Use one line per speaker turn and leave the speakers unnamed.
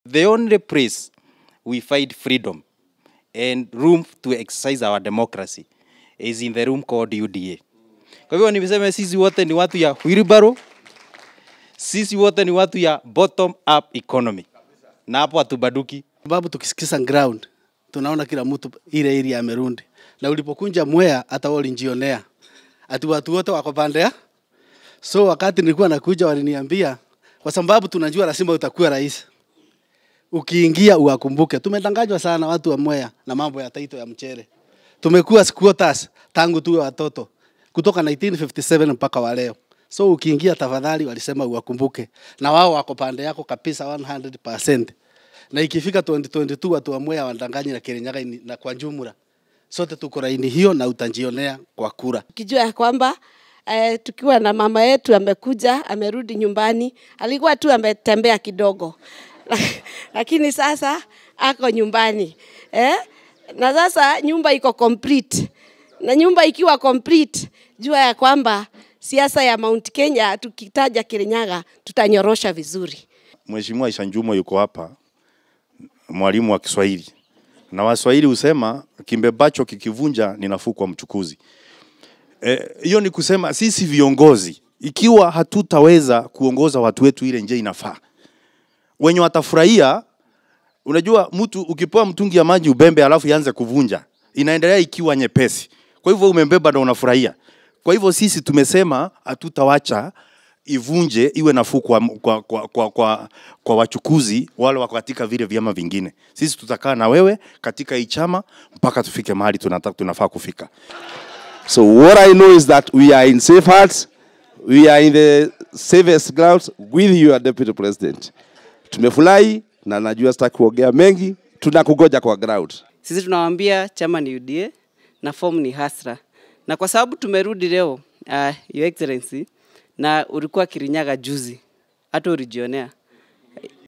The only place we find freedom and room to exercise our democracy is in the room called UDA. Kwa hivyo nimesema sisi wote ni watu ya wheelbarrow, sisi wote ni watu ya bottom up economy, na hapo hatubaduki.
sababu tukisikiza ground tunaona kila mtu ile area amerundi, na ulipokunja Mwea hata wao walijionea ati watu wote wako pande ya so. Wakati nilikuwa nakuja waliniambia, kwa sababu tunajua lazima utakuwa rais, ukiingia uwakumbuke. Tumedanganywa sana watu wa Mwea na mambo ya taito ya mchele, tumekuwa squatters tangu tuwe watoto kutoka 1957 mpaka wa leo. So ukiingia, tafadhali, walisema uwakumbuke, na wao wako pande yako kabisa 100% na ikifika 2022 watu wa Mwea wadanganyi na Kirinyaga ini- na kwa jumla sote tuko laini hiyo, na utajionea kwa kura.
Ukijua ya kwamba eh, tukiwa na mama yetu amekuja amerudi nyumbani, alikuwa tu ametembea kidogo lakini sasa ako nyumbani eh? na sasa nyumba iko complete, na nyumba ikiwa complete, jua ya kwamba siasa ya Mount Kenya tukitaja Kirinyaga tutanyorosha vizuri.
Mheshimiwa Aisha Jumwa yuko hapa, mwalimu wa Kiswahili, na Waswahili husema kimbebacho kikivunja ni nafuu kwa mchukuzi. Eh, Hiyo ni kusema sisi viongozi, ikiwa hatutaweza kuongoza watu wetu ile njia inafaa, wenye watafurahia. Unajua, mtu ukipewa mtungi ya maji ubembe, alafu ianze kuvunja, inaendelea ikiwa nyepesi. Kwa hivyo umembeba na unafurahia. Kwa hivyo sisi tumesema hatutawacha ivunje iwe nafuu kwa, kwa, kwa, kwa, kwa, kwa wachukuzi wale wako katika vile vyama vingine. Sisi tutakaa na wewe katika hii chama mpaka tufike mahali tunataka tunafaa kufika.
So what I know is that we are in safe hands. We are in the safest grounds with your deputy president. Tumefurahi na najua sitaki kuongea mengi, tunakugoja kwa ground.
Sisi tunawaambia chama ni UDA na form ni Hasra, na kwa sababu tumerudi leo, uh, Your Excellency, na ulikuwa Kirinyaga juzi, hata ulijionea